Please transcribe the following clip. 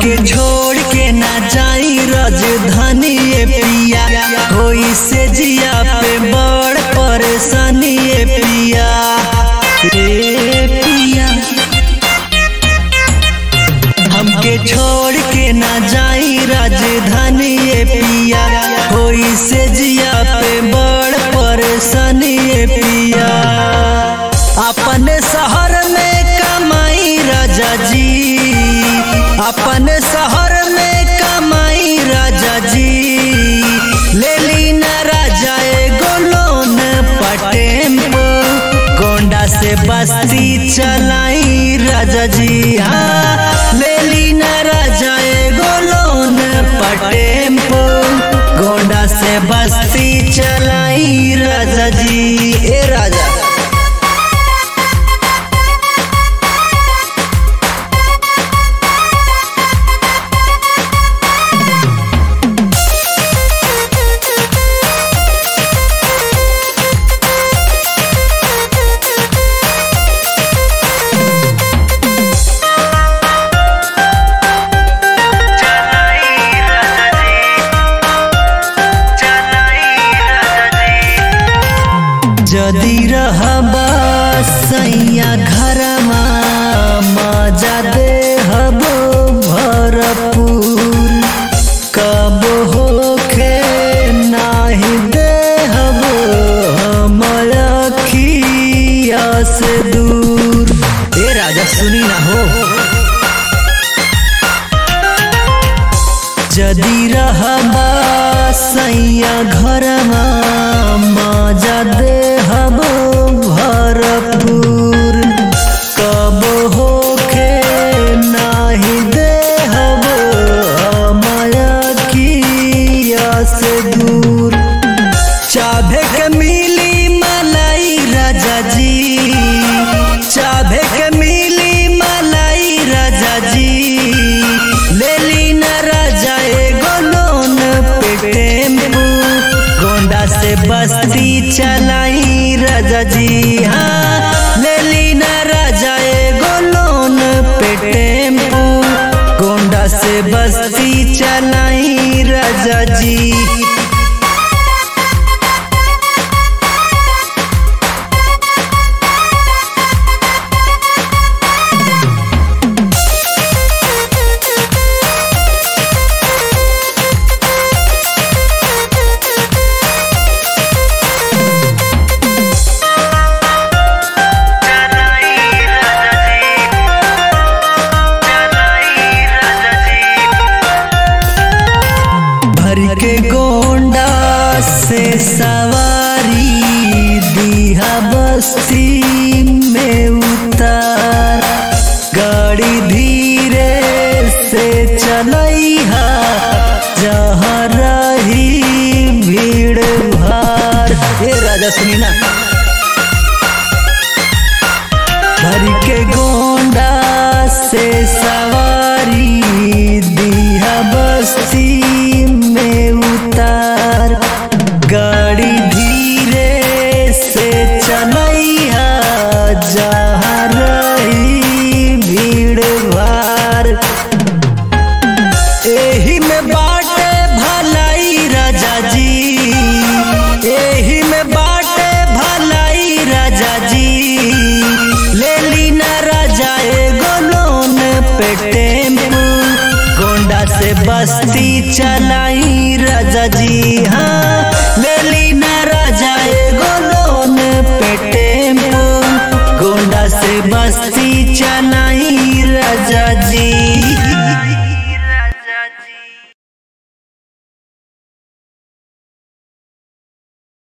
हमके छोड़ के ना जाई राजधानी ए पिया होई से जिया पे बड़ परेशानी ए पिया ए पिया हमके छोड़ के ना जाई राजधानी ए पिया होई से जिया पे बड़ परेशानी ए पिया अपने शहर में कमाई राजा जी अपने शहर में कमाई राजा जी ले ली ना राजा एगो लोन पटेम्पो गोंडा से बस्ती चलाई राजा जी हाँ ले ली ना राजा एगो लोन पटेम्पो गोंडा से बस्ती चलाई राजा जी ए राजा जदि रहबा सैया घरमा मजा दे हबो भरपूर कब होखे नाही दे हबो हमर अखिया से दूर ए राजा सुनी ना हो जदि रहबा सैया घरमा मजा दे हबो भरपूर कब होखे नाही दे हबो माया किया से दूर चाभे के मिली मलाई राजा जी चाभे के मिली मलाई राजा जी ले ली ना राजा एगो लोन पे टेम्पू गोंडा से बस्ती चलाई राजा जी हाँ ले ली ना राजा एगो लोन पे टेम्पू गोंडा से बस्ती चलाई राजा जी भर के गोंडा से सवारी दिहा बस्ती में उतार गाड़ी धीरे से चलैहा जहाँ रही भीड़ भार ए राजा सुनी ना भर के गोंडा से सवारी दिया बस्ती में उतार गाड़ी धीरे से चलैया जहाँ रही भीड़ भार एही में बाटे भलाई राजा जी एही में बाटे भलाई राजा जी ले ली ना राजा एगो लोन पे टेम्पू गोंडा से बस्ती चलाई